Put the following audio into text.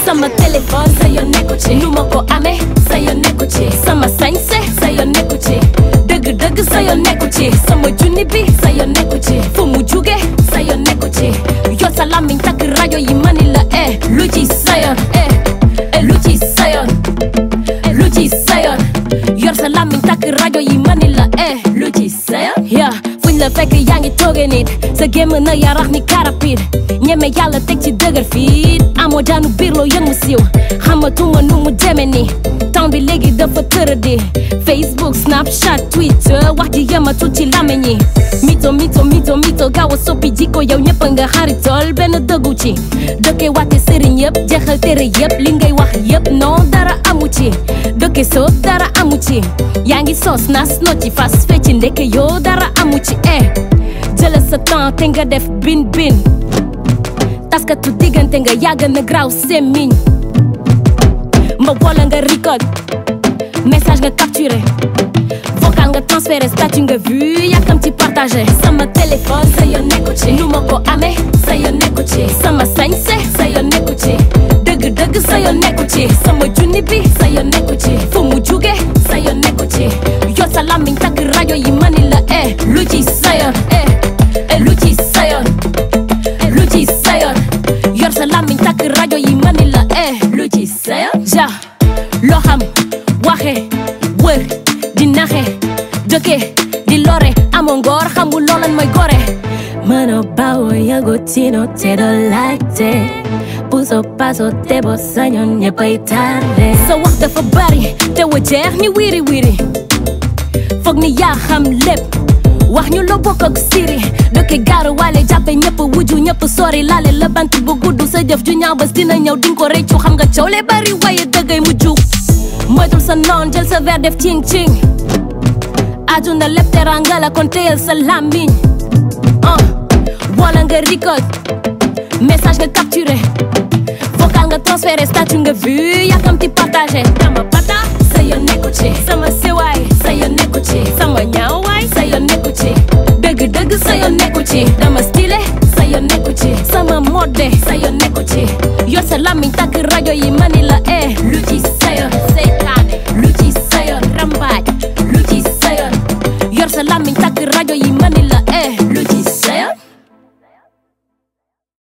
sama téléphone sa yoon nekku ci nu ma ko amee sa yoon nekku ci sama sañse sa yoon nekku ci dëgg dëgg sa yoon nekku ci sama junni bi sa yoon nekku ci fu mu juge sa yoon nekku ci yor sa làmmiñ takk rajo yi mani la eh lu ci sa yoon eh eh lu ci sa yoon lu ci sa yoon yor sa làmmiñ takk rajo yi mani la eh lu ci sa yoon ya fuñ la fekk yaa ngi tooge nit sa gémm na yarax ni karapit ñeme yàlla teg ci dëgër fii amoo daanu biir loo yëngu siiw xamatuma nu mu deme ni temps bi léegi dafa tëradi facebook snapchat twitter wax ji yematul ci làmmiñ yi mito mito mito mito gaaw a soppi jikko yow ñëpp nga xaritool benn dëggu ci dëkke wàtte sëriñ yëpp jeexal tere yëpp li ngay wax yëpp non dara amu ci dëkke soob dara amu ci yaa ngi sos nas no ci fas fecci ndeke yoo dara amu ci eh jëlal sa temps te nga def bin bin taskatu diggante nga yàgg na graw semmiñ mba wala nga record message nga capturé vocal nga transféré statut nga vu yàkkam ci partagé sama téléphone sa yoon nekku ci nu ma ko amee sa yoon nekku ci sama sañse sa yoon nekku ci dëgg dëgg sa yoon nekku ci sama junni bi sa yoon nekku ci fu mu juge sa yoon nekku ci yor sa làmmiñ takk rajo yi mani la eh lu ci sa yoon eh eh lu ci sa yoon lu ci sa yoon yor sa làmmiñ takk rajo yi mani la eh lu ci sa yoon ja loo xam waxe wër di naxe dëkke di lore amoo ngoor xamul loolan mooy gore mënoo bawoo yëngu tino te doo laajte puso paso te boo sañoon ñëppay tarde sa wax dafa bari te wa jeex ni wiri wiri foog ni yaa xam lépp wax ñu loo bokk ak siri dëkke gaaru wale jàppe ñëpp wuju ñëpp sori laale la bant bu gudd sa jëf ju ñaaw bés dina ñëw dinga ko réccu xam nga coow le bari waaye dëggay mujju moytul sa noon jël sa verre def cing cing aduna lépp teranga la kon téyel sa làmmiñ ah wala nga record message nga capturé vocal nga transféré statut nga vu yàkkamti partagé dama pata sa yoon nekku ci sama sewaay sa yoon nekku ci sama ñaawaay sa yoon nekku ci dëgg dëgg sa yoon nekku ci dama stylé sa yoon nekku ci sama mode sa yoon nekku ci yor sa làmmiñ takk rajo yi mani la eh lu ci sa yoon